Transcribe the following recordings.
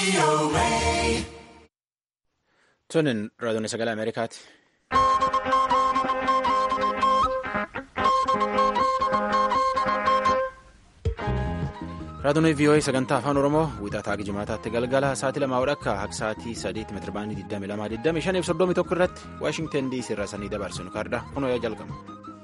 Tunin raadiyoon sagalee Ameerikaati. Raadiyoon VOA sagantaa afaan Oromoo wiixataa jimaataatti galgala sa'aatii lamaa akka akka sa'aatii sadiitti meetira baandii 22 25 fi 31 irratti Waashingtan DC irraa sanii dabarsinu kaardha kunoo yoo jalqabu.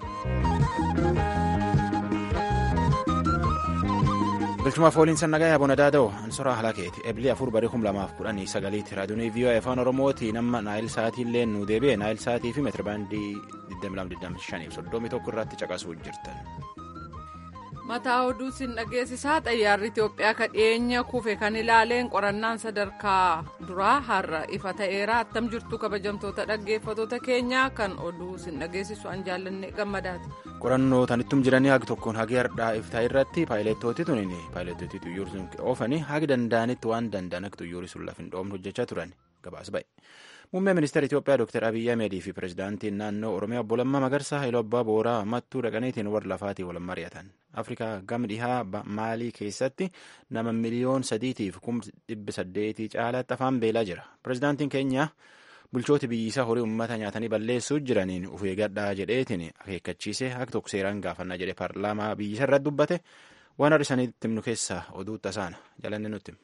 Bilchumaaf ooliin sannagaa yaabona daada'u ansoraa halakeeti ebilii afur barii kum lamaaf kudhanii sagaliitti raadiyoon VOA afaan Oromooti nama naayil sa'aatiillee nu deebi'e naayil sa'aatii fi meetira baandii 22 25 fi 31 irratti caqasuu jirtan. mataa oduu sin dhageessisaa xayyaarri Itoophiyaa ka dhiyeenya kufe kan ilaaleen qorannaan sadarkaa duraa har'a ifa ta'eera attam jirtu kabajamtoota dhaggeeffatoota keenyaa kan oduu sin dhageessisu an jaallanne gammadaati. qorannoo tanittum jiranii hagi tokkoon hagi hardhaa iftaa irratti paayileettooti tuniin paayileettooti xuyyoor sun oofanii hagi danda'anitti waan danda'an akka xuyyoori sun lafa hin dhoofne hojjechaa turan gabaas ba'e. muummee ministeera itiyoophiyaa dr abiyyi ahmedii fi pirezidaantiin naannoo oromiyaa obbo Lammaa Magarsaa Haayiloo Abbaa Booraa mattuu dhaqaniitiin warra lafaatii wal mari'atan afrikaa gama dhihaa maalii keessatti nama miliyoon sadiitiif kum dhibbi saddeetii caalaatti afaan beelaa jira pirezidaantiin keenya bulchooti biyyisaa horii uummata nyaatanii balleessuu jiraniin uf eeggadhaa jedheetiin akeekkachiisee akka tokko seeraan gaafannaa jedhee paarlaamaa biyyisa irratti dubbate waan har'isaniitti himnu keessaa oduu tasaana jalanne nutti.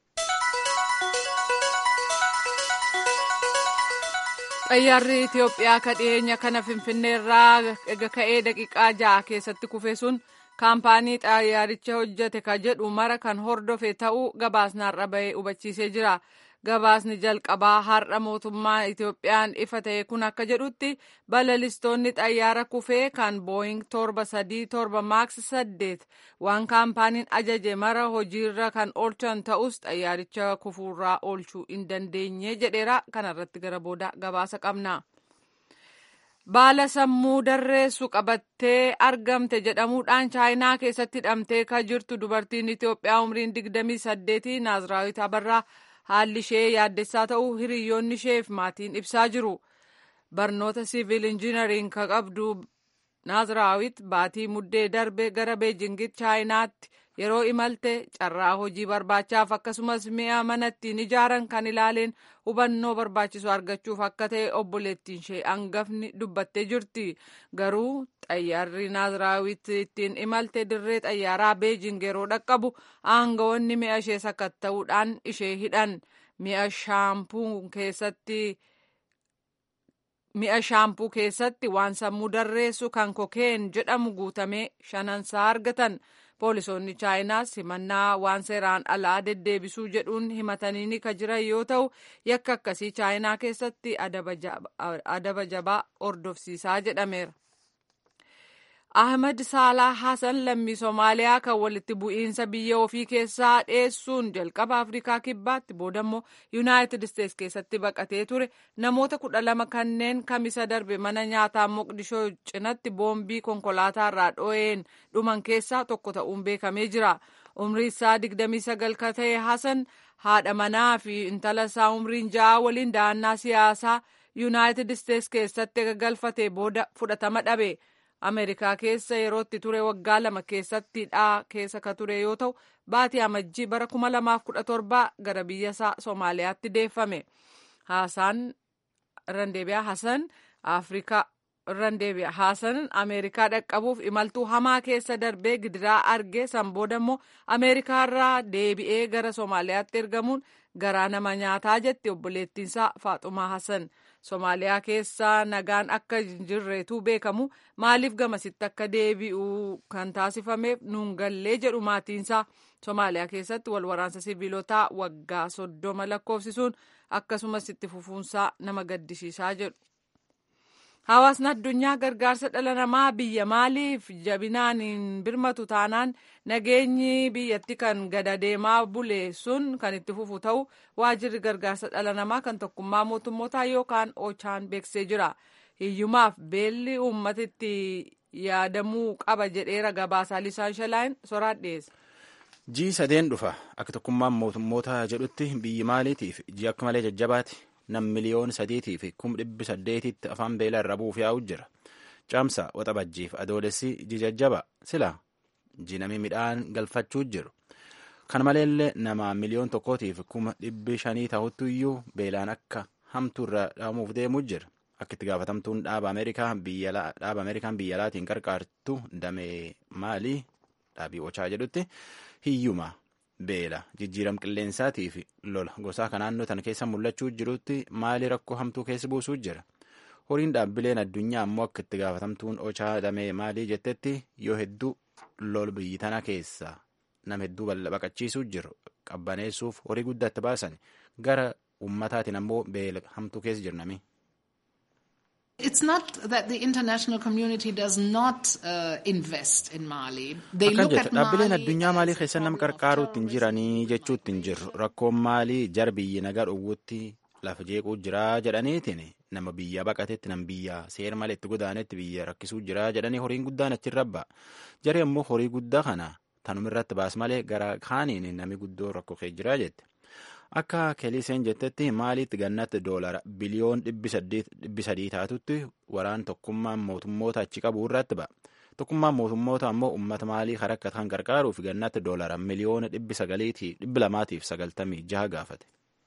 xayyaarri itiyoophiyaa ka dhiyeenya kana finfinneerraa ega ka'ee daqiiqaa ja'a keessatti kufe sun kaampaanii xayyaaricha hojjete ka jedhu mara kan hordofe ta'uu gabaasni har'a bahee hubachiisee jira gabaasni jalqabaa har'a mootummaa itiyoophiyaan ifa ta'e kun akka jedhutti balalistoonni xayyaara kufee kan booying torba sadii torba maaks saddeet waan kaampaaniin ajaje mara hojiirra kan oolchan ta'us xayyaaricha kufuurraa oolchuu hin dandeenye jedheera kanarratti gara booda gabaasa qabna. baala sammuu darreessu qabattee argamte jedhamuudhaan chaayinaa keessatti hidhamtee ka jirtu dubartiin itiyoophiyaa umriin digdamii saddeetii naaziraawit abarraa haalli ishee yaaddessaa ta'uu hiriyoonni isheef maatiin ibsaa jiru barnoota siivil injiinariin ka qabdu naaziraawit baatii muddee darbe gara beejingitti chaayinaatti yeroo imalte carraa hojii barbaachaaf akkasumas mi'a mana ittiin ijaaran kan ilaaleen hubannoo barbaachisu argachuuf akka ta'e obboleettiin ishee hangafni dubbattee jirti garuu xayyaarri naaziraawit ittiin imalte dirree xayyaaraa beejing yeroo dhaqqabu aangawoonni mi'a ishee sakatta'uudhaan ishee hidhan mi'a shaampuu keessatti. mi'a shaampuu keessatti waan sammuu darreessu kan kokeen jedhamu guutamee shanansaa argatan poolisoonni chaayinaas himannaa waan seeraan alaa deddeebisuu jedhuun himatanii ni ka jiran yoo ta'u yakka akkasii chaayinaa keessatti adaba jabaa hordofsiisaa jedhameera. Ahmad Saalaa Hasan lammii Somaaliyaa kan walitti bu'iinsa biyya ofii keessaa dheessuun jalqaba Afrikaa kibbaatti boodammoo Yuunaayitid Isteets keessatti baqatee ture namoota kudha lama kanneen kamisa darbe mana nyaataa Moqdishoo cinatti boombii konkolaataarraa dho'een dhuman keessaa tokko ta'uun beekamee jira. Umrii isaa digdamii sagal ka ta'e Hasan haadha manaa fi intala isaa umriin ja'a waliin da'annaa siyaasaa Yuunaayitid Isteets keessatti galfatee booda fudhatama dhabe. Ameerikaa keessa yerootti ture waggaa lama keessatti dhaa keessa ka ture yoo ta'u baatii amajjii bara kuma lamaaf kudha torbaa gara biyya isaa Somaaliyaatti deeffame. Haasaan Randeebiyaa Hasan Afrikaa Randeebiyaa Hasan Ameerikaa dhaqqabuuf imaltuu hamaa keessa darbee gidiraa argee san booda immoo Ameerikaarraa deebi'ee gara Somaaliyaatti ergamuun garaa nama nyaataa jetti obboleettiinsaa Faaxumaa Hasan. Somaaliyaa keessa nagaan akka jirreetu beekamu maaliif gamasitti akka deebi'u kan taasifameef nuun gallee jedhu maatiinsaa Somaaliyaa keessatti wal waraansa siviilotaa waggaa soddoma lakkoofsisuun akkasumas itti fufuunsaa nama gaddisiisaa jedhu. Hawaasni addunyaa gargaarsa dhala namaa biyya maaliif jabinaan hin birmatu taanaan nageenyi biyyatti kan gada deemaa bule sun kan itti fufu ta'u waajirri gargaarsa dhala namaa kan tokkummaa mootummootaa yookaan ochaan beeksisee jira. Hiyyumaaf beelli uummata itti yaadamuu qaba jedheera gabaasaa lisaan shalaan soraan dhiyeessa. Jii sadeen dhufa akka tokkummaan mootummoota jedhutti biyyi maaliitiif jii akka malee jajjabaati. nam miliyoon sadiitii fi kum dhibbi saddeetitti afaan beelaa irra buuf yaa'u jira caamsa waxabajjiif adoolessi jijajjaba sila jinami midhaan galfachuu jiru Kana maleellee nama miliyoon tokkootiif kuma dhibbi shanii ta'utti iyyuu beelaan akka hamtuu irra dhaamuuf deemuu jira. Akka itti gaafatamtuun dhaaba Ameerikaan biyya alaatiin qarqaartu damee maalii dhaabii ochaa jedhutti hiyyuma beela jijjiiram qilleensaatii fi lola gosaa kan naannoo tana keessa mul'achuu jirutti maali rakkoo hamtuu keessa buusuu jira. Horiin dhaabbileen addunyaa ammoo akka itti gaafatamtuun ochaa damee maalii jettetti yoo hedduu lol biyyi tana keessa nama hedduu baqachiisuu jiru qabbaneessuuf horii guddaa itti baasan gara ummataatiin ammoo beela hamtuu keessa jirnami. It's not that the international community does not uh, invest in Mali. They Akkan look jette at dhaabbileen Mali addunyaa maalii as keessa a nama problem of qarqaaruutti hin terrorism. jiranii jechuutti hin jirru rakkoon maalii jar biyyi nagaa dhowwutti lafa jeequu jiraa jedhaniitiin nama biyya baqatetti nama biyya seera malee itti godaanetti biyya rakkisuu jiraa jedhanii horiin guddaan achi rabba jari ammoo horii guddaa kana tanumirratti baas malee gara kaaniin nami guddoo rakkoo kee jiraa jette. Akka keliseen jettetti maaliitti gannatti doolara biliyoon dhibbi sadii taatutti waraan tokkummaan mootummoota achi qabu irratti ba'a. Tokkummaan mootummoota ammoo uummata maalii harakka kan gargaaruuf gannatti doolara miliyoona dhibbi sagaliitii dhibbi lamaatiif sagaltamii jaha gaafate.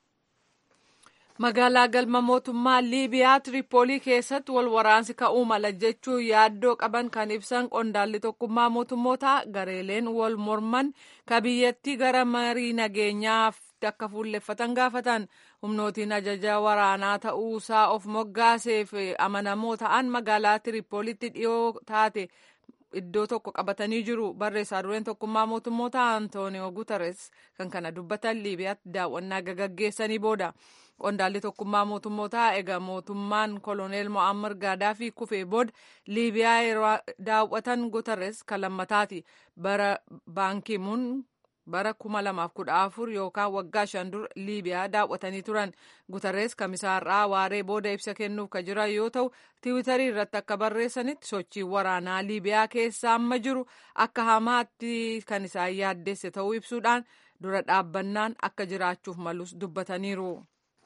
Magaalaa galma mootummaa Liibiyaa Tiripoolii keessatti wal waraansi ka'uu mala jechuun yaaddoo qaban kan ibsan qondaalli tokkummaa mootummootaa gareeleen wal morman ka biyyattii gara marii nageenyaaf akka fuulleffatan gaafatan humnootiin ajaja waraanaa ta'uusaa of moggaaseef amanamoo ta'an magaalaa Tiripoolitti dhiyoo taate iddoo tokko qabatanii jiru barreessaa dureen tokkummaa mootummoota Antooniyoo Guterres kan kana dubbatan Liibiyaatti daawwannaa gaggeessanii booda. qondaalli tokkummaa mootummootaa egaa mootummaan koloneel mo'ammar gaadaafii kufee booda liibiyaa yeroo daawwatan guterres kan lammataati bara baankimuun bara kuma lamaaf kudha afur yookaan waggaa shan dura liibiyaa daawwatanii turan guterres kamisaarraa waaree booda ibsa kennuuf ka jiran yoo ta'u tiwitarii irratti akka barreessanitti sochii waraanaa liibiyaa keessa amma jiru akka hamaatti kan isaan yaaddeesse ta'uu ibsuudhaan dura dhaabbannaan akka jiraachuuf malus dubbataniiru.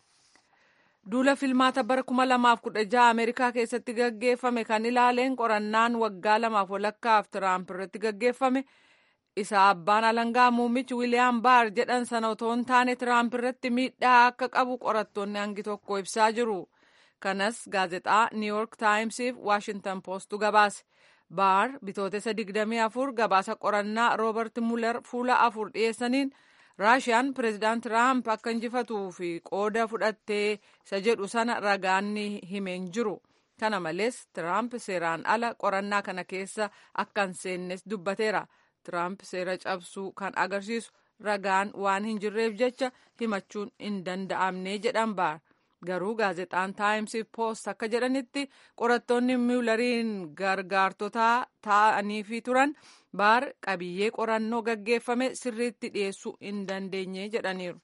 Duula filmaata bara kuma lamaaf kudha jaha Ameerikaa keessatti gaggeeffame kan ilaaleen qorannaan waggaa lamaaf walakkaaf Tiraamp irratti gaggeeffame isa abbaan alangaa muummichi Wiiliyaam Baar jedhan sana otoo hin taane Tiraamp irratti miidhaa akka qabu qorattoonni hangi tokko ibsaa jiru. Kanas gaazexaa New York Timesiif Washington Postu gabaase. Baar bitootessa 24 gabaasa qorannaa Roobert Muller fuula afur dhiyeessaniin raashiyaan pireezidaant tiraamp akka injifatuu fi qooda fudhattee isa jedhu sana ragaanni himeen jiru kana malees tiraamp seeraan ala qorannaa kana keessa akka hin seennes dubbateera tiraamp seera cabsuu kan agarsiisu ragaan waan hin jirreef jecha himachuun hin danda'amne jedhan baar garuu gaazexaan taayimsiif poost akka jedhanitti qorattoonni miwulariin gargaartotaa ta'aniifi turan baar qabiyyee qorannoo gaggeeffame sirriitti dhiyeessuu hin dandeenye jedhaniiru.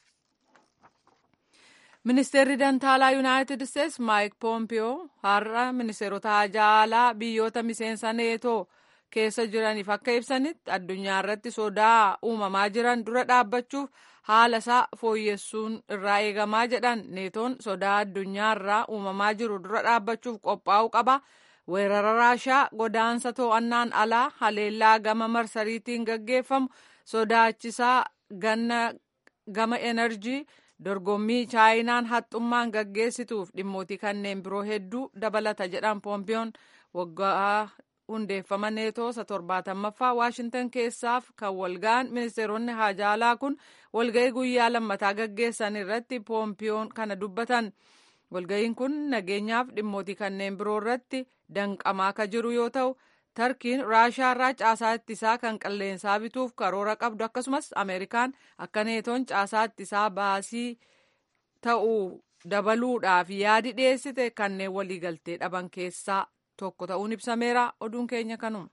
Ministeerri Dantaalaa Yuunaayitid Isteets Maayik Poompiyoo har'a ministeerota haajaalaa biyyoota miseensa neetoo keessa jiraniif akka ibsanitti addunyaa irratti sodaa uumamaa jiran dura dhaabbachuuf haala isaa fooyyessuun irraa eegamaa jedhan neetoon sodaa addunyaa irraa uumamaa jiru dura dhaabbachuuf qophaa'uu qaba. weerara raashaa godaansa to'annaan alaa haleellaa gama marsariitiin gaggeeffamu sodaachisaa ganna gama enerjii dorgommii chaayinaan haxxummaan gaggeessituuf dhimmootii kanneen biroo hedduu dabalata jedhan poompiyoon waggaa hundeeffama neetoo isa torbaatammaaffaa waashintan keessaaf kan walga'an ministeeronni haajaalaa kun walga'ii guyyaa lammataa gaggeessan irratti poompiyoon kana dubbatan. walga'iin kun nageenyaaf dhimmootii kanneen biroo irratti danqamaa akka jiru yoo ta'u tarkiin raashaarraa caasaa ittisaa kan qilleensaa bituuf karoora qabdu akkasumas ameerikaan akka neetoon caasaa ittisaa baasii ta'uu dabaluudhaaf yaadi dhiyeessite kanneen waliigaltee dhaban keessaa tokko ta'uun ibsameera oduun keenya kanuma.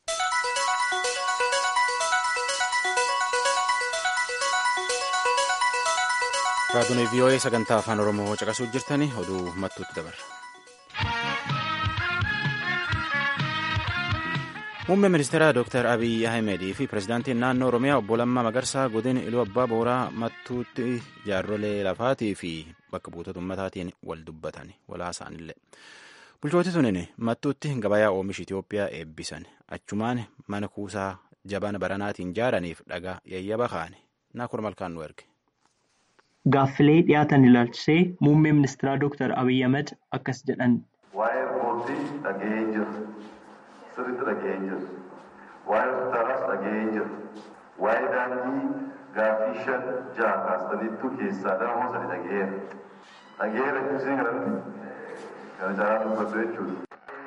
Raadiyoo VOA sagantaa afaan Oromoo caqasuu jirtanii oduu mattuutti dabarra. Muummeen ministeeraa Dr. Abiy Ahimedii fi pirezidaantiin naannoo Oromiyaa obbo Lammaa Magarsaa godina Iluu Abbaa Booraa mattuutti jaarrolee lafaatii fi bakka buutota ummataatiin wal dubbatan wal haasa'anillee. Bulchooti tunin mattuutti gabayaa oomisha Itoophiyaa eebbisan achumaan mana kuusaa jabana baranaatiin jaaraniif dhagaa yayyaba kaane Naakur Malkaan nu erge. Gaaffilee dhiyaatan ilaalchisee muummee ministeeraa Dooktar Abiyyi Ahmed akkas jedhan. Waa'ee boordii dhaga'ee jira. Sirriitti dhaga'ee jira. Waa'ee hospitaalaas dhaga'ee jira. Waa'ee daandii gaaffii shan jaha kaastaniittu keessaa dama moo sadi dhaga'eera. Dhaga'eera jechuun kanatti kana caalaa dubbatu jechuudha.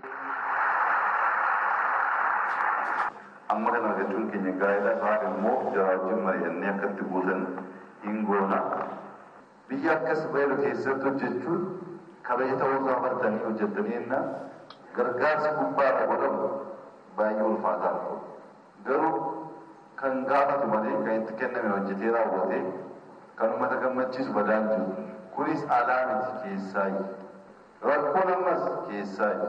Amma kana argachuun keenya gaa'ela isaa immoo jaraa wajjin mari'annee akkatti guutan hin goona. Biyya akkas beelu keessatti hojjechuun kabaja ta'uu isaa bartanii hojjettanii enna gargaarsi gubbaadha godhamu baay'ee ulfaataa garuu kan gaafatu malee kan itti kenname hojjetee raawwate kan uummata gammachiisu badaan jiru kunis alaa miti keessaayi rakkoon ammas keessaayi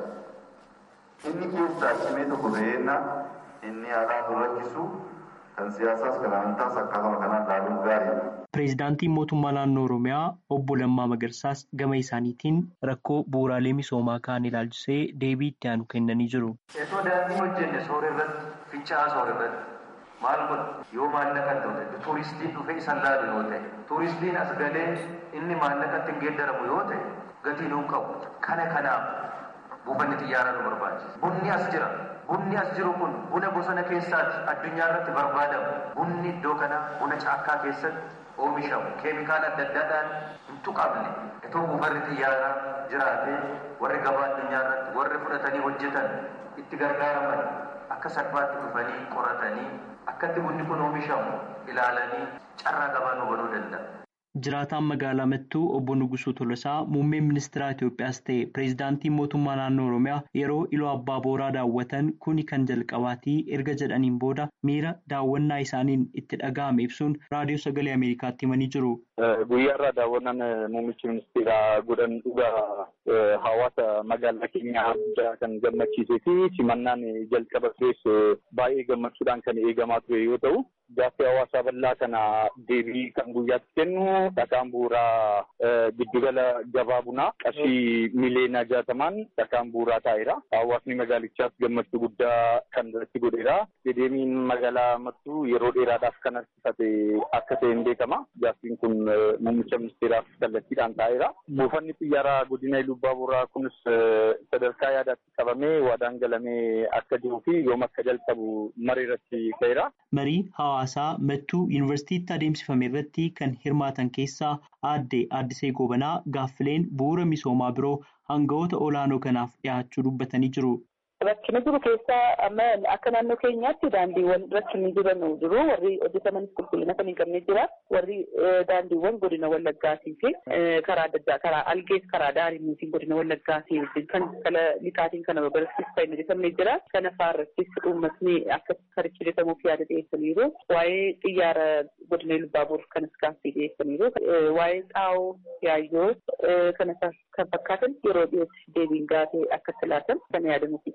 inni keessaa cimee tokko ta'eenna inni alaa nu rakkisu kan siyaasaas kan amantaas akkasuma kanaan ilaaluun gaariidha. Pireezidaantiin mootummaa naannoo Oromiyaa obbo Lammaa Magarsaas gama isaaniitiin rakkoo bu'uuraalee misoomaa kaan ilaalchisee deebii itti aanu kennanii jiru. Osoo daandii hojjenne soora irratti fincaa soora irratti maal godhu yoo maallaqa ta'e tuuristiin dhufee isan laalu yoo ta'e tuuristiin as galee inni maallaqatti hin geeddaramu yoo ta'e gatii nuun qabu kana kanaaf buufanni xiyyaaraa nu barbaachisa. Bunni as jira. Bunni as jiru kun buna bosona keessaati addunyaa irratti barbaadamu. Bunni iddoo kana buna caakkaa keessatti oomishamu keemikaala adda addaadhaan hin tuqamne itoo buufanni xiyyaaraa jiraatee warri gabaa addunyaa irratti warri fudhatanii hojjetan itti gargaaraman akka salphaatti dhufanii qoratanii akkatti bunni kun oomishamu ilaalanii carraa gabaa nu banuu danda'a. Jiraataan magaalaa Mattuu obbo Nugusuu Tolosaa muummeen ministeera Itoophiyaas ta'e pireezidaantiin mootummaa naannoo Oromiyaa yeroo iloo abbaa booraa daawwatan kuni kan jalqabaatii erga jedhaniin booda miira daawwannaa isaaniin itti dhaga'ame ibsuun raadiyoo sagalee Ameerikaatti himanii jiru. Guyyaarraa daawwannaan muummichi ministeeraa godhan dhugaa hawaasa magaalaa keenyaa guddaa kan gammachiisee fi simannaan jalqaba tures baay'ee gammachuudhaan kan eegamaa ture yoo ta'u gaaffii hawaasaa bal'aa kana deebii kan guyyaatti kennu dhakaan bu'uuraa giddugala gabaa bunaa qarshii miliyoona jaatamaan dhakaan bu'uuraa taa'eera. Hawaasni magaalichaas gammachuu guddaa kan irratti godheera. Dedeemiin magaalaa Mattuu yeroo dheeraadhaaf kan harkifate akka ta'e hin beekama. Gaaffiin kun muummicha ministeeraaf kallattiidhaan taa'eera. Buufanni xiyyaaraa godina Ilubbaa Booraa kunis sadarkaa yaadaatti qabamee waadaan galamee akka jiruu fi yoom akka jalqabu marii irratti ka'eera. Marii hawaasaa Mattuu yuunivarsiitiitti adeemsifame irratti kan hirmaatan keessaa aadde Addisee Gobanaa gaaffileen bu'uura misoomaa biroo hangawoota olaanoo kanaaf dhiyaachuu dubbatanii jiru. Rakkina jiru keessaa amma akka naannoo keenyaatti daandiiwwan rakkinni jiran jiru. Warri hojjetamanis qulqullina kan hin qabne jira. Warri daandiiwwan godina Wallaggaatii fi karaa adda addaa karaa algees karaa daariitiin godina Wallaggaatii kan kala lixaatiin kana babal'isiis kan hojjetamne jira. Kana faarrattis uummatni akka karichi hojjetamuuf yaada dhiyeessaniiru. Waa'ee xiyyaara godina Lubbaaboor kanas gaaffii dhiyeessaniiru. Waa'ee xaa'oo yaayyoo kana kan fakkaatan yeroo dhiyootti deebiin gaafee akka laatan kan yaadamuuf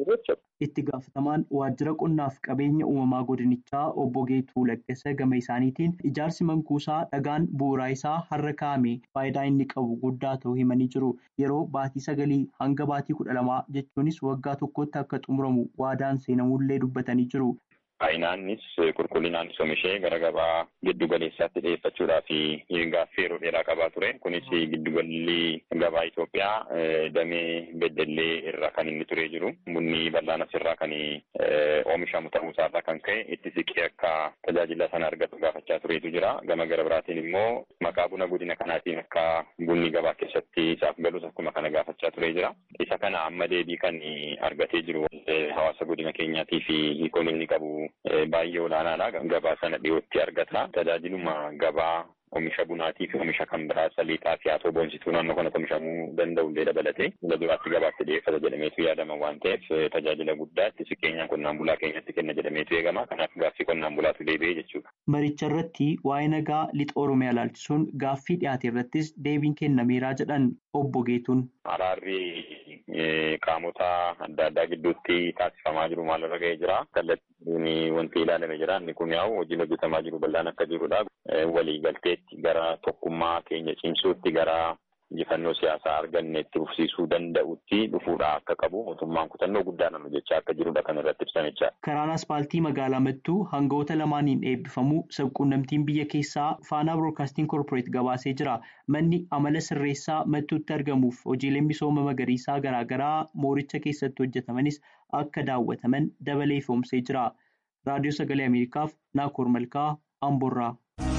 Itti gaafatamaan waajjira qonnaaf qabeenya uumamaa godinichaa obbo Geetuu Laggasa gama isaaniitiin ijaarsi mankuusaa dhagaan bu'uuraa isaa har'a kaa'ame faayidaa inni qabu guddaa ta'uu himanii jiru. Yeroo baatii sagalii hanga baatii kudha lamaa jechuunis waggaa tokkotti akka xumuramu waadaan seenamullee dubbatanii jiru. Baay'inaanis qulqullinaanis oomishee gara gabaa giddu galeessaatti dhiyeeffachuudhaa fi gaaffii yeroo dheeraa qabaa ture. Kunis giddugalli gabaa Itoophiyaa damee beddellee irraa kan inni turee jiru. Bunni bal'aan asirraa kan oomishamu ta'uusaarraa kan ka'e itti siqee akka tajaajila sana argatu gaafachaa tureetu jira. Gama gara biraatiin immoo maqaa buna godina kanaatiin akka bunni gabaa keessatti isaaf galus akkuma kana gaafachaa turee jira. Isa kana amma deebii kan argatee jiru hawaasa godina keenyaatii fi hiikoon inni qabu baay'ee olaanaadha. Gabaa sana dhiyootti argata. Tajaajiluma gabaa oomisha bunaatii fi oomisha kan biraa saliixaa fi haatoo boonsituu naannoo kanatti oomishamuu danda'u illee dabalatee fuula duraatti gabaatti dhiyeeffata jedhameetu yaadama waan ta'eef tajaajila guddaa itti siqeenyaan qonnaan bulaa keenyatti kenna jedhameetu eegama. Kanaaf gaaffii qonnaan bulaatu deebi'ee jechuudha. Maricha irratti waa'ee nagaa lixa Oromiyaa ilaalchisuun gaaffii dhiyaate irrattis deebiin kennameeraa jedhan obbo Geetuun. Araarri qaamota adda addaa gidduutti taasifamaa jiru maalirra ga'ee jira. Kallattiin wanti ilaalame jira. Inni kun yaa'u hojiin hojjetamaa jiru bal'aan akka jirudha. Waliigalteetti gara tokkummaa keenya cimsuutti gara injifannoo siyaasaa arganne itti fufsiisuu danda'utti dhufuudha akka qabu mootummaan kutannoo guddaadhaan hojjechaa akka jirudha kan irratti ibsamechaa. Karaan aspaaltii magaalaa Mattuu hangawoota lamaaniin eebbifamu sabquunnamtiin biyya keessaa faanaa biroodkaastiin koorporeet gabaasee jira. Manni amala sirreessaa Mattuutti argamuuf hojiileen misooma magariisaa garaagaraa mooricha keessatti hojjetamanis akka daawwataman dabalee ifoomsee jira. Raadiyoo Sagalee Ameerikaaf Naakoor Malkaa Amborraa.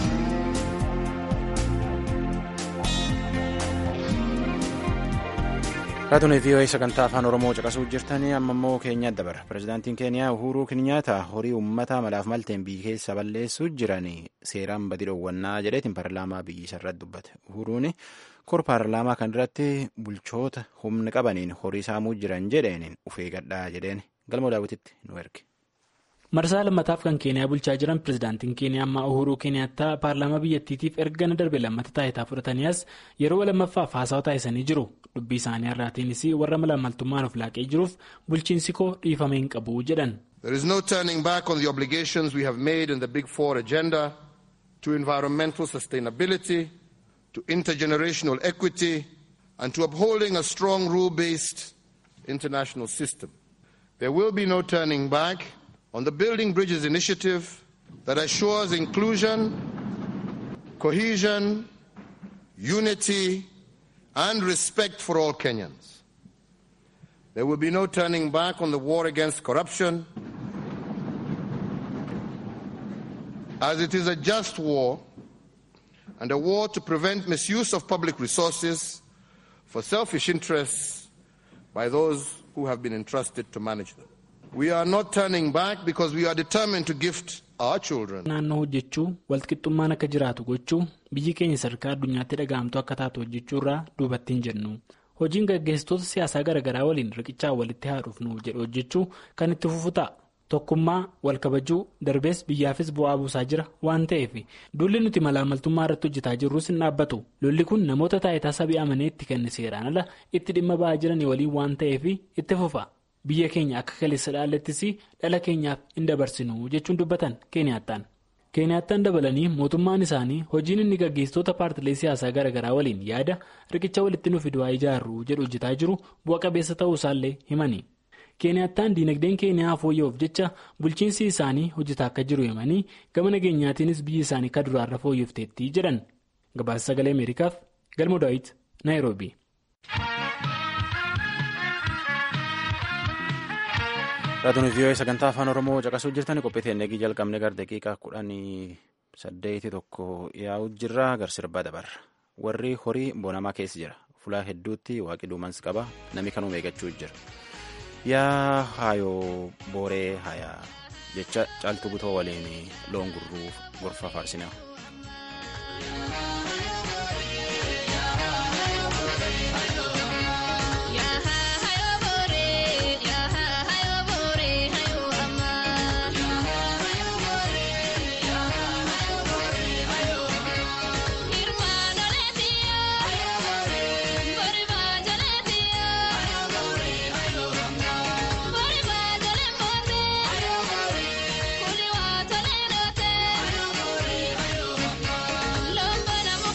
Raadiyoo VOA sagantaa afaan Oromoo caqasuu jirtanii amma immoo keenyaa dabara. Pireezidaantiin Keeniyaa Uhuruu Kenyaata horii uummataa malaaf malteen biyya keessa balleessuu jiran seeraan badii dhoowwannaa jedheetiin paarlaamaa biyyisaa irratti dubbate. Uhuruun kor paarlaamaa kan irratti bulchoota humna qabaniin horii saamuu jiran jedheen ufee gadhaa jedheen galma daawwititti nu erge. marsaa lammataaf kan keeniyaa bulchaa jiran pirezidaantiin keeniyaa ammaa uhuruu keeniyaattaa paarlaamaa biyyattiitiif erga darbe lammata taayitaa fudhatanii as yeroo lamaffaaf haasawa taasisanii jiru dubbii isaanii irraatiinis warra malaammaltummaan of laaqee jiruuf bulchiinsi koo dhiifamee hin qabu jedhan. There is no turning back on the obligations we have made in the Big Four agenda to environmental sustainability, to intergenerational equity, and to upholding a strong rule-based international system. There will be no turning back on the Building Bridges initiative that assures inclusion, cohesion, unity, and respect for all Kenyans. There will be no turning back on the war against corruption, as it is a just war and a war to prevent misuse of public resources for selfish interests by those who have been entrusted to manage them. We are not turning back because we are determined to gift our children. naannoo hojjechuu walqixxummaan akka jiraatu gochuu biyyi keenya sadarkaa addunyaatti dhaga'amtu akka taatu hojjechuu irraa duubatti hin jennu hojiin gaggeessitoota siyaasaa garaagaraa waliin riqichaan walitti haadhuuf nu jedhu hojjechuu kan itti fufu ta'a tokkummaa wal kabajuu darbees biyyaafis bu'aa buusaa jira waan ta'eef duulli nuti malaamaltummaa irratti hojjetaa jirrus hin dhaabbatu lolli kun namoota taayitaa sabii amanee itti kenne seeraan ala itti dhimma ba'aa jiranii waliin waan ta'eef itti fufa. biyya keenya akka kaleessa dhaallattis dhala keenyaaf hin dabarsinu jechuun dubbatan keeniyaattaan keeniyaattaan dabalanii mootummaan isaanii hojiin inni gaggeessitoota paartilee siyaasaa garaagaraa waliin yaada riqicha walitti nuuf du'aa ijaarru jedhu hojjetaa jiru bu'a qabeessa ta'uu isaallee himani keeniyaattaan diinagdeen keeniyaa fooyya'uuf jecha bulchiinsi isaanii hojjetaa akka jiru himanii gama nageenyaatiinis biyyi isaanii akka duraarra fooyyofteetti jedhan gabaasa sagalee ameerikaaf galma daawit naayiroobii. Raadiyoo vii'oo sagantaa afaan oromoo caqasuu jirtan qophii teennegii jalqabne gara daqiiqaa kudhanii saddeeti tokko yaa'u jirra gar sirbaa dabarra warri horii bonamaa keessa jira fulaa hedduutti waaqi duumansi qaba namni kanuu eeggachuu jira yaa haayoo booree hayaa jecha caaltuu butoo waliin loon gurruu gorfaa faarsinaa. Kuli wa tole dote,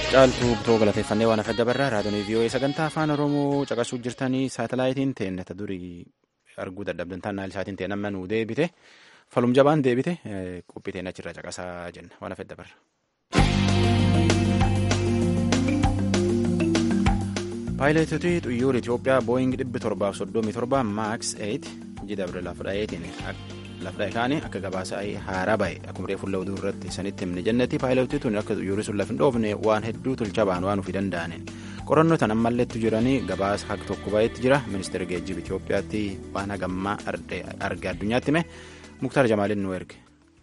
caaltuu butoo galateeffannee waan afadda barraa raadiyoo vii'oo'ee sagantaa afaan oromoo caqasuu jirtanii saatalaayitiin teennata durii arguu dadhabdan taannaan isaatiin ta'e nama nuu deebite falum jabaan deebite qophii teenya achirraa caqasaa jenna waan afadda barra. paayileetotii xuyyoora Itoophiyaa booying dhibbi torbaaf soddomii torba maaks 8 jidabre lafdhaa'eetiin lafdhaa'e kaanii akka gabaasa haaraa ba'e akkuma reefu lawduu irratti sanitti himne jennati paayileetii tun akka xuyyoorri sun lafa hin dhoofne waan hedduu tolcha ba'an waan ofii danda'aniin qorannoo tan ammalleetti jiranii gabaasa haq tokko ba'eetti jira ministeera geejjiba Itoophiyaatti waan hagammaa arge addunyaatti hime muktaar jamaaliin nu erge.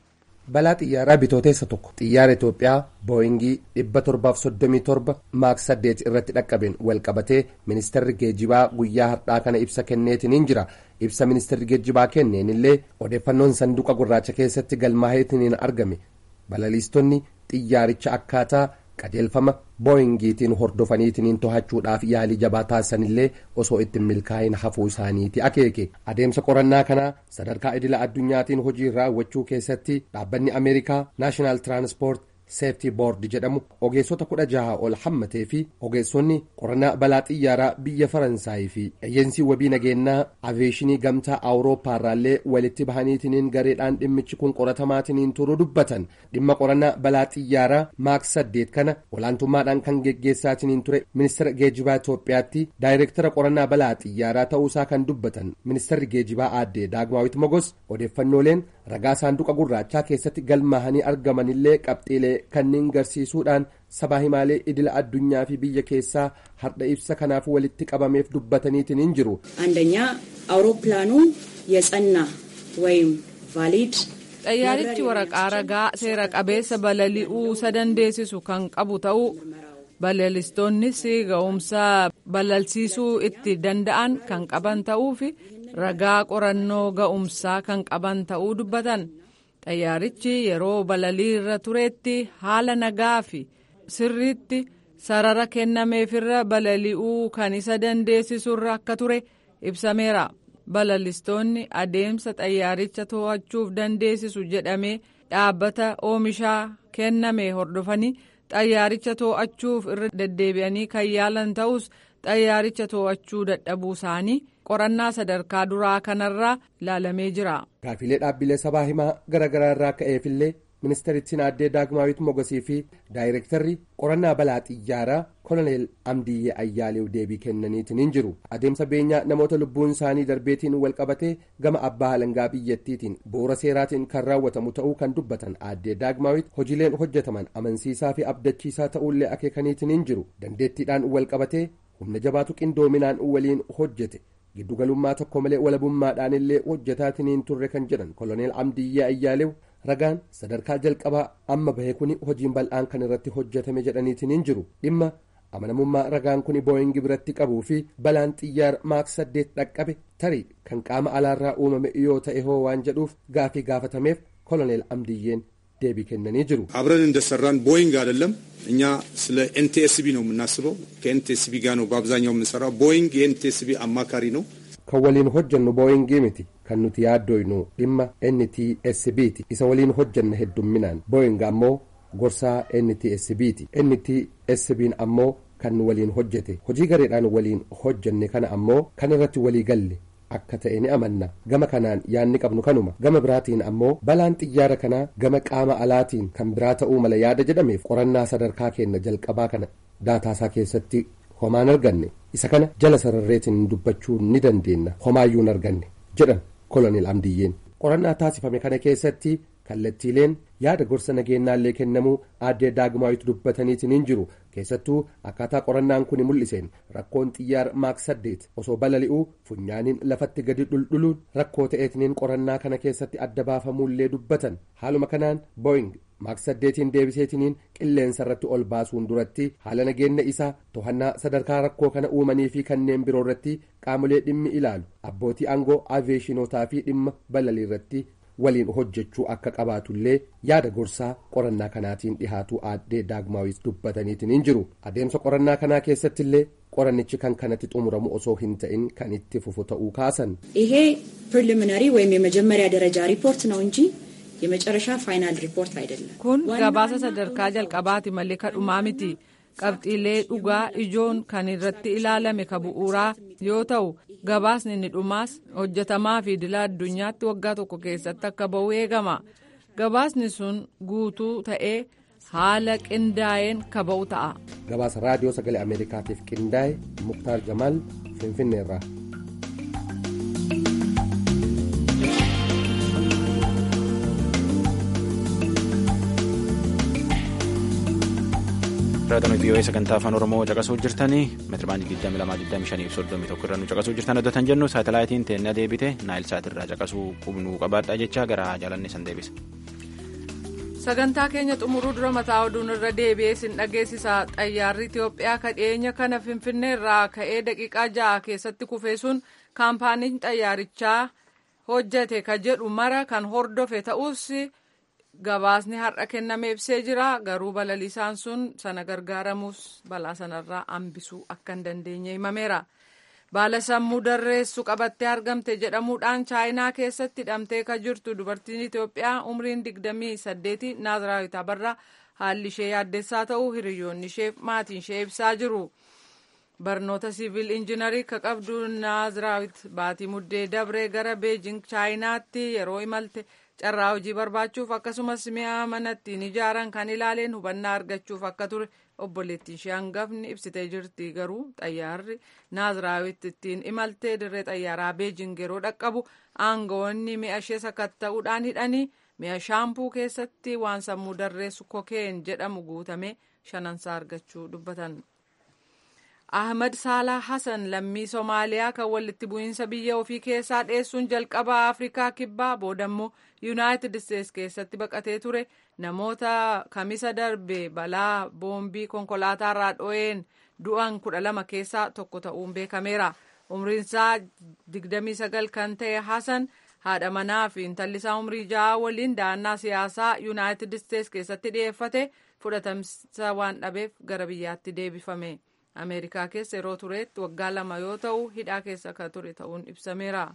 balaa xiyyaaraa bitooteessa tokko xiyyaara Itoophiyaa booyingii dhibba torbaaf soddomii torba maaks saddeet irratti dhaqqabeen walqabatee ministeerri geejjibaa guyyaa har'aa kana ibsa kenneetiniin jira ibsa ministeerri geejjibaa kenneen illee odeeffannoon sanduuqa gurraacha keessatti galmaa'eetiniin argame balaliistonni xiyyaaricha akkaataa qajeelfama booyingiitiin hordofaniitiniin to'achuudhaaf yaalii jabaa taasisanillee osoo ittiin milkaa'in hafuu isaaniiti akeeke adeemsa qorannaa kanaa sadarkaa idila addunyaatiin hojii raawwachuu keessatti dhaabbanni ameerikaa naashinaal tiraanspoort seeftii boord jedhamu ogeessota kudha jaha ol hammatee fi ogeessonni qorannaa balaa xiyyaaraa biyya faransaayii fi eeyyensii wabii nageenyaa aveeshinii gamtaa awuroopaarraallee walitti bahaniitiniin gareedhaan dhimmichi kun qoratamaatiniin turuu dubbatan dhimma qorannaa balaa xiyyaaraa maaks saddeet kana olaantummaadhaan kan geggeessaatiniin ture ministeera geejjibaa itoophiyaatti daayireektara qorannaa balaa xiyyaaraa ta'uusaa kan dubbatan ministeerri geejjibaa aaddee daagmaawit mogos odeeffannooleen ragaa saanduqa gurraachaa keessatti galmaahanii argamanillee qabxiilee kanneen garsiisuudhaan sabaa himaalee idila addunyaa fi biyya keessaa har'a ibsa kanaaf walitti qabameef dubbataniitiin hin jiru. አንደኛ አውሮፕላኑ የጸና ወይም ቫሊድ xayyaarichi waraqaa ragaa seera qabeessa balali'uu isa dandeessisu kan qabu ta'uu balalistoonnis ga'umsa balalsiisuu itti danda'an kan qaban ta'uu fi ragaa qorannoo ga'umsaa kan qaban ta'uu dubbatan xayyaarichi yeroo balalii irra turetti haala nagaa fi sirriitti sarara kennameefirra balali'uu kan isa dandeessisurra akka ture ibsameera balalistoonni adeemsa xayyaaricha to'achuuf dandeessisu jedhamee dhaabbata oomishaa kenname hordofanii xayyaaricha to'achuuf irra deddeebi'anii kan yaalan ta'us xayyaaricha to'achuu dadhabuu isaanii qorannaa sadarkaa duraa kanarraa ilaalamee jira. Gaafilee dhaabbilee sabaa himaa garaagaraa irraa ka'eefillee ministeerittiin aaddee daagmaawit mogosii fi daayireektarri qorannaa balaa xiyyaaraa koloneel amdiyyee ayyaaleef deebii kennaniitiin hin jiru adeemsa beenyaa namoota lubbuun isaanii darbeetiin walqabatee gama abbaa alangaa biyyattiitiin bu'uura seeraatiin kan raawwatamu ta'uu kan dubbatan aaddee daagmaawit hojiileen hojjetaman amansiisaa fi abdachiisaa ta'uullee akeekaniitiin hin jiru dandeettiidhaan walqabatee humna jabaatu qindoominaan waliin hojjete giddugalummaa tokko malee walabummaadhaan illee hojjetaatiin turre kan jedhan koloneel amdiyyee ayyaalew ragaan sadarkaa jalqabaa amma bahe kuni hojiin bal'aan kan irratti hojjetame jedhaniitiin hin jiru dhimma amanamummaa ragaan kuni booyingi biratti qabuu fi balaan xiyyaara maaks saddeet dhaqqabe tarii kan qaama alaarraa uumame yoo ta'e hoo waan jedhuuf gaafii gaafatameef koloneel amdiyyeen deebii kennanii jiru አብረን እንደሰራን ቦይንግ አይደለም እኛ ስለ ኤንቲኤስቢ ነው የምናስበው ከኤንቲኤስቢ ጋር ነው በአብዛኛው የምንሰራው ቦይንግ የኤንቲኤስቢ አማካሪ ነው kan waliin hojjannu booyingii miti kan nuti yaaddoynu dhimma ntsbti isa waliin hojjanna heddumminaan booying ammoo gorsaa ntsbti ntsb'n ammoo kan waliin hojjete hojii gareedhaan waliin hojjanne kana ammoo kan irratti walii galle akka ta'e ni amanna gama kanaan yaadni qabnu kanuma gama biraatiin ammoo balaan xiyyaara kanaa gama qaama alaatiin kan biraa ta'uu mala yaada jedhameef qorannaa sadarkaa kenna jalqabaa kana daataasaa keessatti homaan arganne isa kana jala sararreetiin dubbachuu ni dandeenya homaayyuu hin arganne jedhan koloneel amdiyyeen qorannaa taasifame kana keessatti kallattiileen yaada gorsa nageenyaallee kennamuu aaddee daagmaawitu dubbataniitiin hin jiru keessattuu akkaataa qorannaan kun mul'iseen rakkoon xiyyaara maaks saddeet osoo balali'uu funyaaniin lafatti gadi dhuldhuluun rakkoo ta'eetiniin qorannaa kana keessatti adda baafamuullee dubbatan haaluma kanaan booying maaks saddeetiin deebiseetiniin qilleensa irratti ol baasuun duratti haala nageenya isaa to'annaa sadarkaa rakkoo kana uumanii fi kanneen biroo irratti qaamolee dhimmi ilaalu abbootii aangoo aaviyeeshinotaa fi dhimma balalii irratti waliin hojjechuu akka qabaatullee yaada gorsaa qorannaa kanaatiin dhihaatu aaddee daagmaawis dubbataniitiin hin jiru adeemsa qorannaa kanaa keessattillee qorannichi kan kanatti xumuramu osoo hin ta'in kan itti fufu ta'uu kaasan ይሄ ፕሪሊሚናሪ ወይም የመጀመሪያ ደረጃ ሪፖርት ነው እንጂ የመጨረሻ ፋይናል ሪፖርት አይደለም። kun gabaasa sadarkaa jalqabaati malee kadhumaa miti qabxiilee dhugaa ijoon kan irratti ilaalame ka bu'uuraa yoo ta'u gabaasni inni dhumaas hojjetamaa fi idila addunyaatti waggaa tokko keessatti akka ba'u eegama gabaasni sun guutuu ta'ee haala qindaa'een ka ba'u ta'a. gabaasa raadiyoo sagalee ameerikaatiif qindaa'e muktaar jamaal finfinneerraa. raadiyoo vii'oo'ee sagantaa afaan oromoo caqasuu jirtanii meetirabaandii 2225 irra nu caqasuu jirtan oddatan jennu saatalaayitiin teennaa deebite naayil saatirraa caqasuu qubnuu qabaadhaa jecha gara jaalanne san deebisa. sagantaa keenya xumuruu dura mataa oduun irra deebi'ee sin dhageessisa xayyaarri itiyoophiyaa kadheenya kana finfinnee irraa ka'ee daqiiqaa ja'a keessatti kufee sun kaampaaniin xayyaarichaa hojjete ka jedhu mara kan hordofe ta'us gabaasni har'a kenname ibsee jira garuu balaliisaan sun sana gargaaramuus balaa sanarraa hambisuu akka hin dandeenye himameera. baala sammuu darreessu qabattee argamte jedhamuudhaan chaayinaa keessatti hidhamtee ka jirtu dubartiin itiyoophiyaa umriin digdamii saddeeti naaziraawit abarraa haalli ishee yaaddessaa ta'uu hiriyoonni isheef maatiin ishee ibsaa jiru barnoota siivil injinarii ka qabdu naaziraawit baatii muddee dabree gara beejing chaayinaatti yeroo imalte carraa hojii barbaachuuf akkasumas mi'a mana ittiin ijaaran kan ilaaleen hubannaa argachuuf akka ture obboleettiin ishee hangafni ibsitee jirti garuu xayyaarri naaziraawit ittiin imaltee dirree xayyaaraa beejing yeroo dhaqqabu aangawoonni mi'a ishee sakatta'uudhaan hidhanii mi'a shaampuu keessatti waan sammuu darreessu kokeen jedhamu guutame shanansaa argachuu dubbatan. ahmad saalaa hasan lammii soomaaliyaa kan walitti bu'iinsa biyya ofii keessaa dheessuun jalqaba afrikaa kibbaa boodammoo yuunaayitid isteetsi keessatti baqatee ture namoota kamisa darbe balaa boombii konkolaataarraa dho'een du'an kudha lama keessaa tokko ta'uun beekameera umriinsaa 29 kan ta'e hasan haadha manaa fi intallisaa umrii ja'a waliin da'annaa siyaasaa yuunaayitid isteetsi keessatti dhiyeeffate fudhatamsa waan dhabeef gara biyyaatti deebifame. ameerikaa keessa yeroo tureetti waggaa lama yoo ta'u hidhaa keessa kan ture ta'uun ibsameera.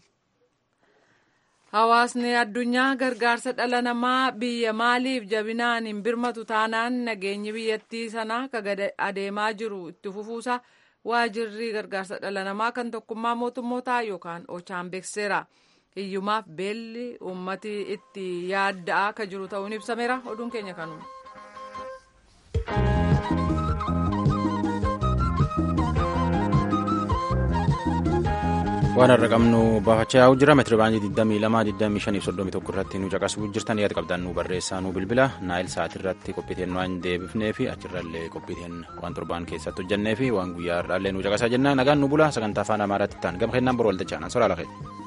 hawaasni addunyaa gargaarsa dhala namaa biyya maaliif jabinaan hin birmatu taanaan nageenyi biyyattii sanaa ka adeemaa jiru itti fufuusa waajirri gargaarsa dhala namaa kan tokkummaa mootummootaa yookaan ochaan beekseera. hiyyumaaf beelli uummati itti yaadda'aa ka jiru ta'uun ibsameera oduun keenya kanuma. waan har'a qabnu baafachaa yaa'u jira meetira baandii 22,25,31 irratti nu caqasuu jirtan yaada qabdan nu barreessaa nu bilbila naayil sa'aatii irratti qophiiteen waan deebifnee fi achirrallee qophiiteen waan torbaan keessatti hojjennee fi waan guyyaa har'aallee nu caqasaa jenna nagaan nu bula sagantaa afaan amaaraatti ta'an gama kennaan boru waltajjaa soraa lafee.